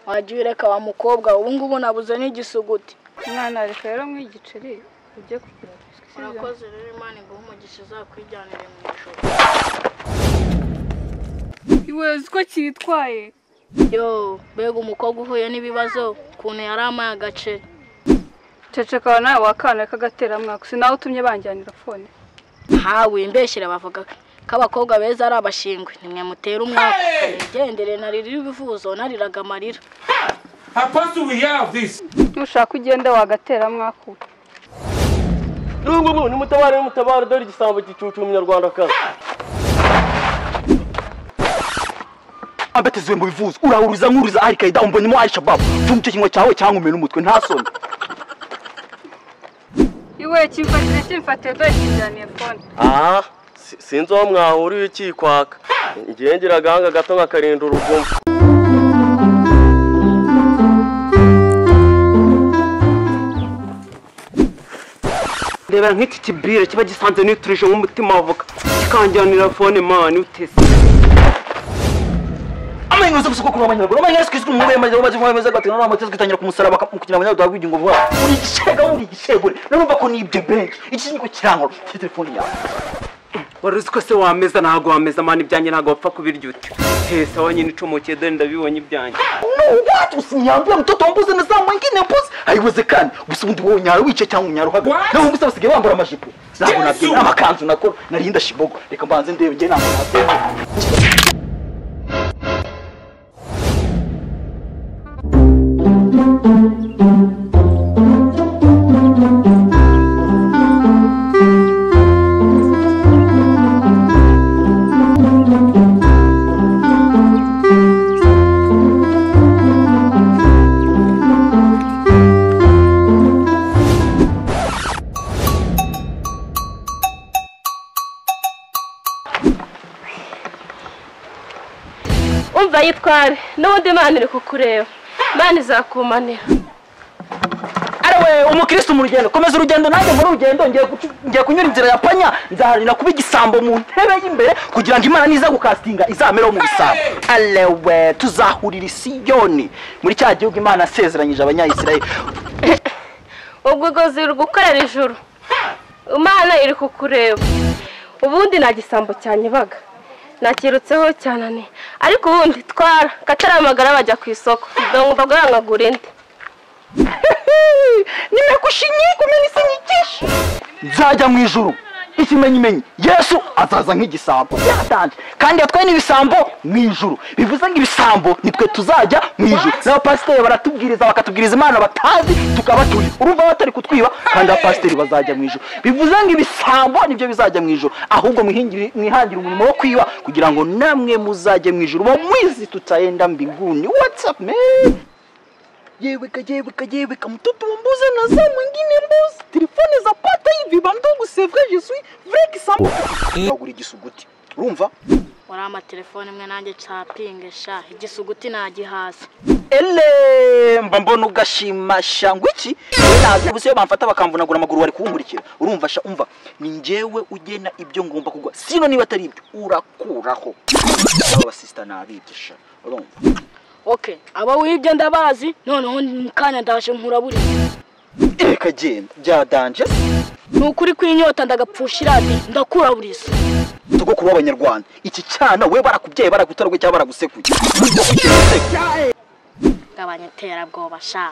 wagiye ureka wa mukobwa ubu ngubu nabuze n'igisuguti umwana reka rero mwe igiceri ujye kugura biswi sibyo urakoze rero imana iguha umugisha uzakwijyanire mu ijoro iwezi ko cyitwaye yo mbega umukobwa uhuye n'ibibazo ukuntu yari amaye agaceri ceceka nawe wakana k'agateramwaka si nawe utumye banjyanira fone hawe imbeshyira bavuga ko abakobwa beza ari abashingwe nimwe mutera umwaka igendere narira ibivuzo nariraga amarira Apostle, we have this. nushaka ugenda wagateramwaka uwe Nubwo mwe nimutabare nimutabare dore igisambo gicucu umunyarwandakazi. abatizwe mu bivuzo urahuriza nkuriza arikayida umbonyemo arishababu tunga icyo kinywa cyawe cyangwa umena umutwe nta soni iwe kimfatire kimfatire dore kijyaniye fone Ah, si- sinzi aho mwahuriye ukikwaka. Ngiye ngira agahanga gato nkakarinda urugumo. ndebera nk'iki kibire kiba gisanze niturije nk'umutima wavuga kikanjyanira fone mani utese amahirwe yo gusoko kuba abanyarwanda amahirwe yo kwizwa umwubaye amahirwe yo kwizwa amahirwe yo kwizwa amahirwe yo kwitangira ku musaraba kugira abanyarwanda bw'ubugingo bwabo uri igishega uri igishegure urumva ko ni ibyo benshi iki ni ko kirangwa ufite telefone yawe wari uzi ko se wameza ntabwo wameza mani ibyanjye ntabwo wapfa kubirya uti tesa wanyine icomokeye dore ndabibonye ibyanjye watu usiniambia mtoto mbuzi na saa mwingine mbuzi haiwezekani gusa undi wowe unyara wice cyangwa unyara uhagaze What? nawe gusa basigaye bambara amajipo ntabwo Yesu! nabyina amakanzu nakora narinda shibogo reka mbanze ndebe njye ntabwo nabyina umva yitware n'ubundi imana iri kukureba imana izakumanira arawe umukristo mu rugendo komeza urugendo nanjye muri urugendo ngiye gucu- ngiye kunyura inzira ya panya nzaharira kuba igisambo mu ntebe y'imbere kugira ngo imana niza gukasitinga izamereho mu bisambo arewe tuzahurira i yoni muri cya gihugu imana yasezeranyije abanyayisirayeli ubwo ugozi iri gukorera ijuru imana iri kukureba ubundi nta gisambo cyanyibaga nakirutseho cyananiye ariko ubundi twara kataramagara bajya ku isoko ndumva bwangagura indi nzajya mu ijuru ikimenyimenyi yesu azaza nk'igisambo yatanze kandi yatwaye n'ibisambo mu ijuru bivuze ngo ibisambo nitwe tuzajya mu ijuru n'abapasiteri baratubwiriza bakatubwiriza imana batazi tukabatuye urumva batari kutwiba kandi abapasiteri bazajya mu ijuru bivuze ngo ibisambo nibyo bizajya mu ijuru ahubwo mwihingire- mwihangire umurimo wo kwiba kugira ngo namwe muzajye mu ijuru bo mwizi tutaenda mbinguni watsapu meni yeweka yeweka yeweka mtoto wa mbuzi na saa mwingine mbuzi telefone za pata hivi bandugu c'est vrai je suis vrai que ça bagura igisuguti urumva wari amatelefone imwe nanjye capinge sha igisuguti nagihaza ele mba mbona ugashimasha ngo iki naze gusa iyo bamfata bakamvunagura amaguru bari kuwumurikira urumva sha umva ni njyewe ugena ibyo ngomba kugwa sino niba atari ibyo urakuraho aba basista nabigisha urumva oke abo wibye ndabazi noneho mu kanya ndaje nkurabure reka genda byadanje ni ukuri kw'inyota ndagapfusha iradi ndakuraburiza sogokuru w'abanyarwanda iki cyana we barakubyaye baragutarwe cyangwa baragusekuye Urumva ko ukiri umusekwe. gabanya iterabwoba sha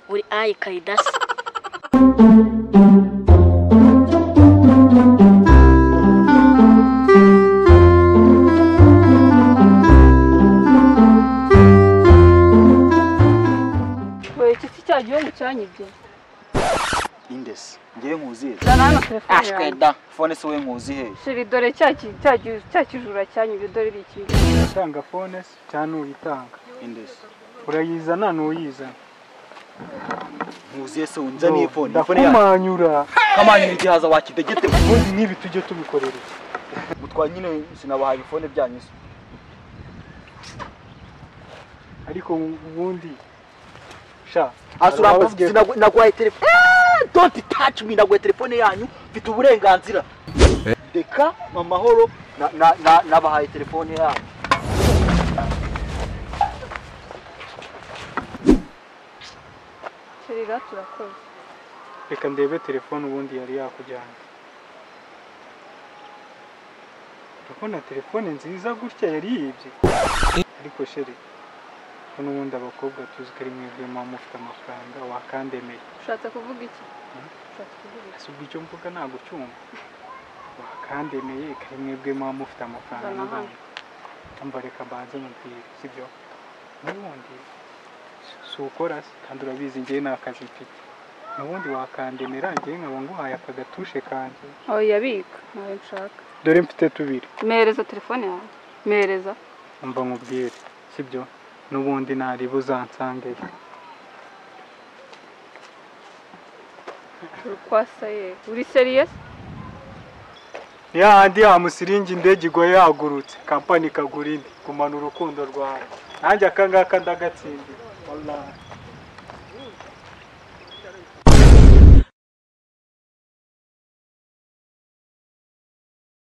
uri ayi kayidasi we iki si cya gihugu cyanyibye indesi ngewe nkuzihe zana hano telefone ashwe yawe da fone se we nkuzihe shiri dore cya ki- cya gi- cya kijura cyanyibye dore iri iki uratanga fone se cyangwa n'uyitanga indesi urayizana n'uyizana nkuzihe se unzaniye fone iyi fone yawe ndakumanyura kamanyura igihaza wakidegete ubundi n'ibi tujye tubikorera iki mutwa nyine sinabahaye ifone byanyu se ariko ubundi sha hasi hari urambaza ababwiye- uti nagu- naguhaye telefone don't touch me naguhaye telefone yanyu mfite uburenganzira reka mu mahoro na- na- na- nabahaye telefone yanyu turira turakoze reka ndebe telefone ubundi yari yakujyanye urabona telefone nziza gutya yari yibye ariko sheri ko n'ubundi abakobwa tuzi ko ari mwebwe muba mufite amafaranga wakandemeye ushatse kuvuga iki ushatse kuvuga iki ese ubwo icyo mvuga ntabwo ucyumva wakandemeye ko ari mwebwe muba mufite amafaranga Zana hano. n'ibanga umva reka mbanze mubwire sibyo n'ubundi si ukora se kandi urabizi ngewe nta kazi mfite n'ubundi wakandemera ngewe nkaba nguhaye aka gatushe kanjye aho yabika nawe nshaka dore mfite tubiri mpereza telefone yawe mpereza umva nkubwire sibyo n'ubundi ntariba uzansangeyo urukwasa ye uri seriyesi ya handi ya musiringi indege igoye yagurutse kampani ikagura indi gumana urukundo rwawe nanjye akangaka ndagatsindiye Wallahi.